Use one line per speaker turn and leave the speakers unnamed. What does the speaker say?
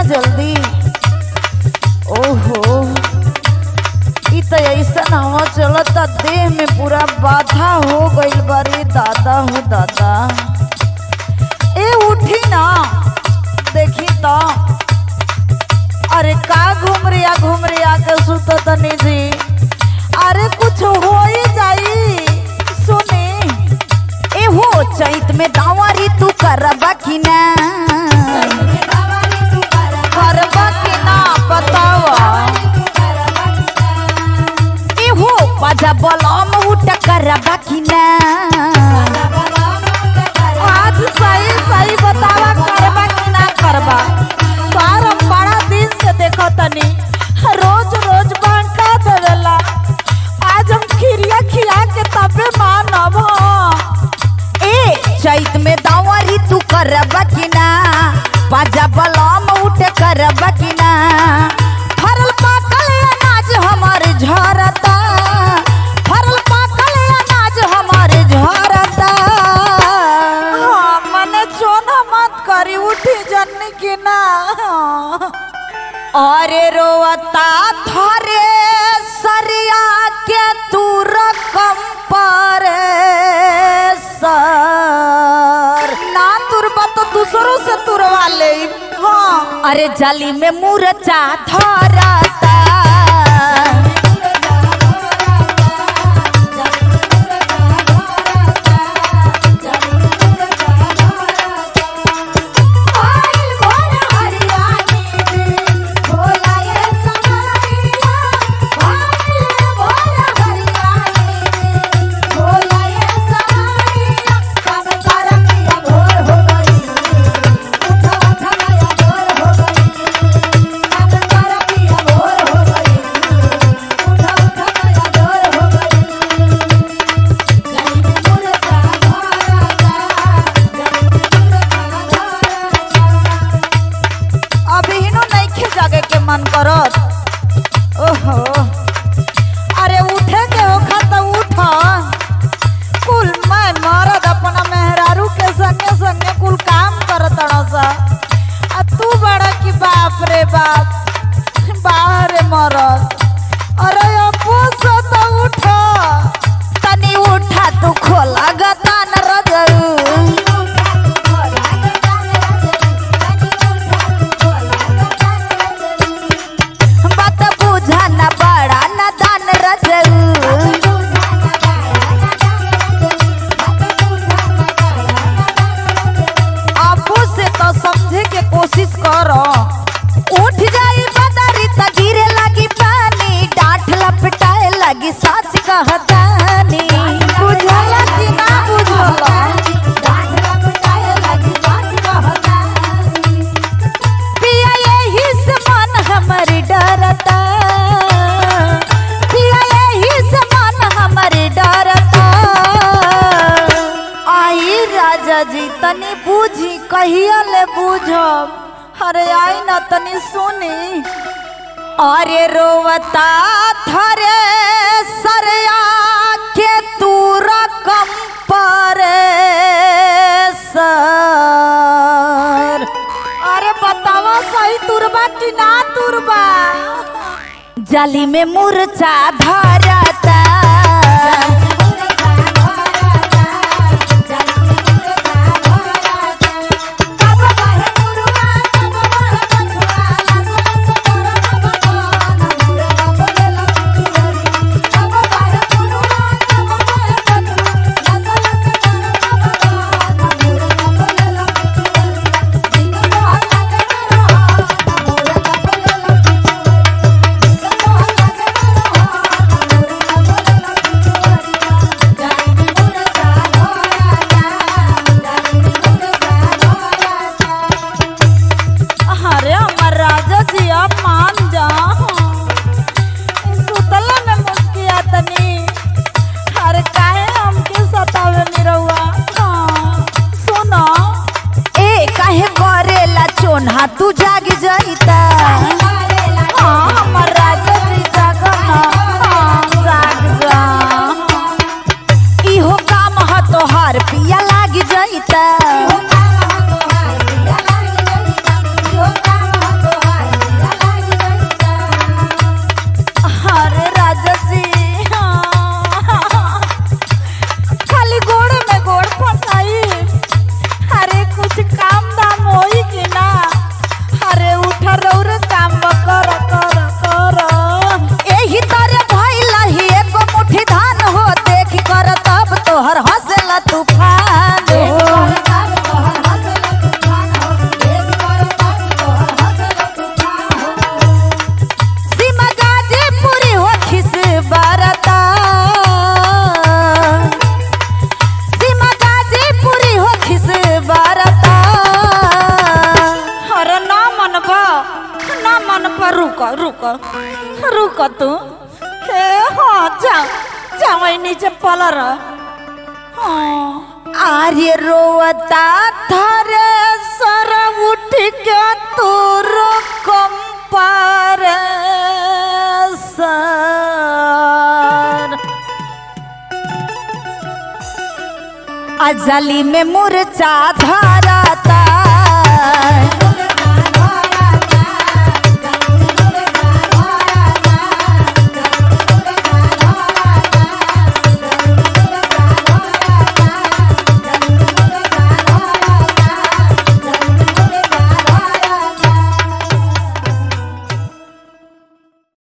जल्दी ओहो ई तो ऐसा हवा चलता देह में पूरा बाधा हो गइल बारे दादा हो दादा ए उठी ना देखी तो अरे का घूम रिया घूम रिया के सुतो तनी जी अरे कुछ हो ही जाई सुनी ए हो चैत में दावारी तू करबा कि ना करबा कि ना बतावा ए हो पाजा बलम उठ करबा कि ना आज सही सही बतावा करबा कि ना करबा सार हम बड़ा दिन से देखो तनी रोज रोज बांटा देवेला आज हम खिरिया खिया के तबे मानब ए चैत में दावरी तू करब कि ना बाजा बलम उठ करब कि ना फरल पाकल अनाज हमार झरता फरल पाकल अनाज हमार झरता हाँ, मने चोना मत करी उठी जन्नी की ना अरे रोवता थरे सरिया के तू रकम पर सर ना तुरबा तो दूसरों से तुरवा ले हाँ अरे जाली में मूर्छा धरता अभी हिनो नइखे जागे के मन करत ओहो अरे उठे के होखा त उठ कुल मैं मरद अपना मेहरारू के संगे संगे कुल काम करत सा आ तू बड़ा की बाप रे बाप बाहर मरद अरे अपू से त उठ तनी उठा तू खोला गतान रजऊ बात बुझा न बड़ा न दान रजऊ आपू से तो समझे के कोशिश करो उठ जाई बदरी त गिरे लगी पानी डांठ लपटाए लगी सच कहतानी बुझला कि ना बुझला पिया यही से मन हमर डरता पिया यही से मन हमर डरता आई राजा जी तनी बूझी कहिया ले बूझब अरे आई न तनी सुनी अरे रोवता थरे सरया के तू रकम पर सर अरे बतावा सही तुरबा कि ना तुरबा जाली में मूर्छा धरता अरे हमर राजा जी आप मान जा सुतला में मुस्किया तनी अरे काहे हमके सतावे निरहुआ हाँ, सुनो ए काहे करेला चोन्हा तू जाग जाइता हाँ हमर राजा जी जागना हाँ जाग जा इहो काम ह तोहार पिया लाग जाइता रौरे काम कर कर कर
एही तरे भइल ही एको मुट्ठी धान हो देख कर तब तोहर हंसला तूफान हो सीमा गाजीपुरी हो खिस बरता सीमा गाजीपुरी हो खिस बरता
अरे ना मन बा ना मन बा रुक रुक रुक तू ए हाँ जा जा वही नीचे पलर हाँ
आर्य रोवता
थारे सर उठ के तोर कंपार सर
अजली में मुरचा धारा